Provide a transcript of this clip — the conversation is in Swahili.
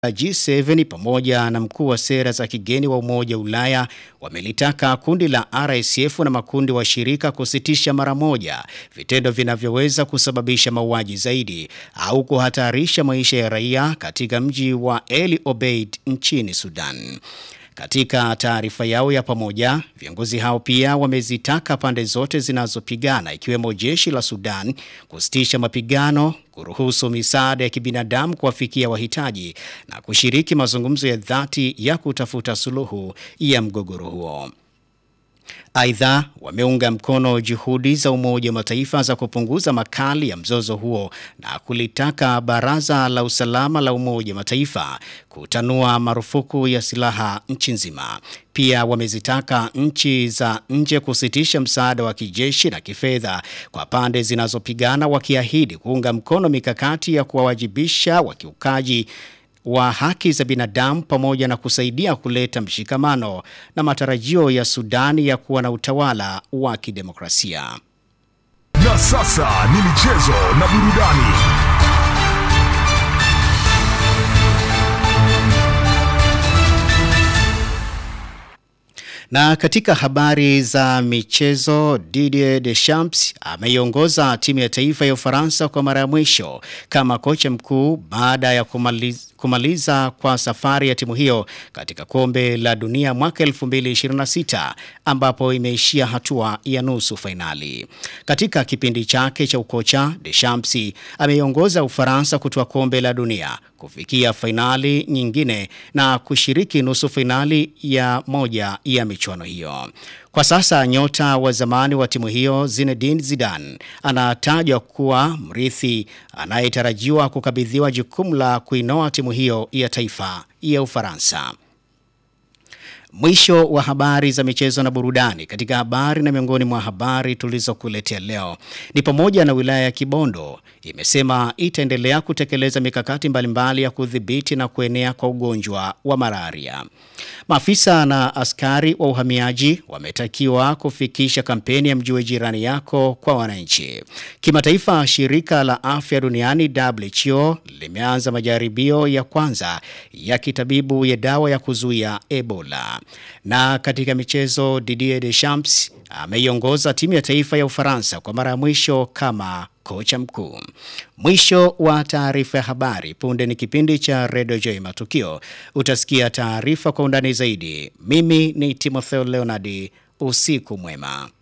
G7 pamoja na mkuu wa sera za kigeni wa Umoja wa Ulaya wamelitaka kundi la RSF na makundi washirika kusitisha mara moja vitendo vinavyoweza kusababisha mauaji zaidi au kuhatarisha maisha ya raia katika mji wa El Obeid nchini Sudan. Katika taarifa yao ya pamoja, viongozi hao pia wamezitaka pande zote zinazopigana ikiwemo jeshi la Sudan kusitisha mapigano, kuruhusu misaada ya kibinadamu kuwafikia wahitaji na kushiriki mazungumzo ya dhati ya kutafuta suluhu ya mgogoro huo. Aidha, wameunga mkono juhudi za Umoja wa Mataifa za kupunguza makali ya mzozo huo na kulitaka Baraza la Usalama la Umoja wa Mataifa kutanua marufuku ya silaha nchi nzima. Pia wamezitaka nchi za nje kusitisha msaada wa kijeshi na kifedha kwa pande zinazopigana, wakiahidi kuunga mkono mikakati ya kuwawajibisha wakiukaji wa haki za binadamu pamoja na kusaidia kuleta mshikamano na matarajio ya Sudani ya kuwa na utawala wa kidemokrasia. Na sasa ni michezo na burudani. Na katika habari za michezo, Didier Deschamps ameiongoza timu ya taifa ya Ufaransa kwa mara ya mwisho kama kocha mkuu baada ya kumaliza kumaliza kwa safari ya timu hiyo katika kombe la dunia mwaka 2026 ambapo imeishia hatua ya nusu fainali. Katika kipindi chake cha ukocha, Deschamps ameiongoza Ufaransa kutoa kombe la dunia kufikia fainali nyingine na kushiriki nusu fainali ya moja ya michuano hiyo. Kwa sasa nyota wa zamani wa timu hiyo Zinedine Zidane anatajwa kuwa mrithi anayetarajiwa kukabidhiwa jukumu la kuinoa timu hiyo ya taifa ya Ufaransa. Mwisho wa habari za michezo na burudani. Katika habari na miongoni mwa habari tulizokuletea leo ni pamoja na wilaya ya Kibondo imesema itaendelea kutekeleza mikakati mbalimbali ya kudhibiti na kuenea kwa ugonjwa wa malaria. Maafisa na askari wa uhamiaji wametakiwa kufikisha kampeni ya mjue jirani yako kwa wananchi. Kimataifa, shirika la afya duniani WHO limeanza majaribio ya kwanza ya kitabibu ya dawa ya kuzuia Ebola. Na katika michezo, Didier Deschamps ameiongoza timu ya taifa ya Ufaransa kwa mara ya mwisho kama kocha mkuu. Mwisho wa taarifa ya habari. Punde ni kipindi cha Radio J Matukio. Utasikia taarifa kwa undani zaidi. Mimi ni Timotheo Leonard. Usiku mwema.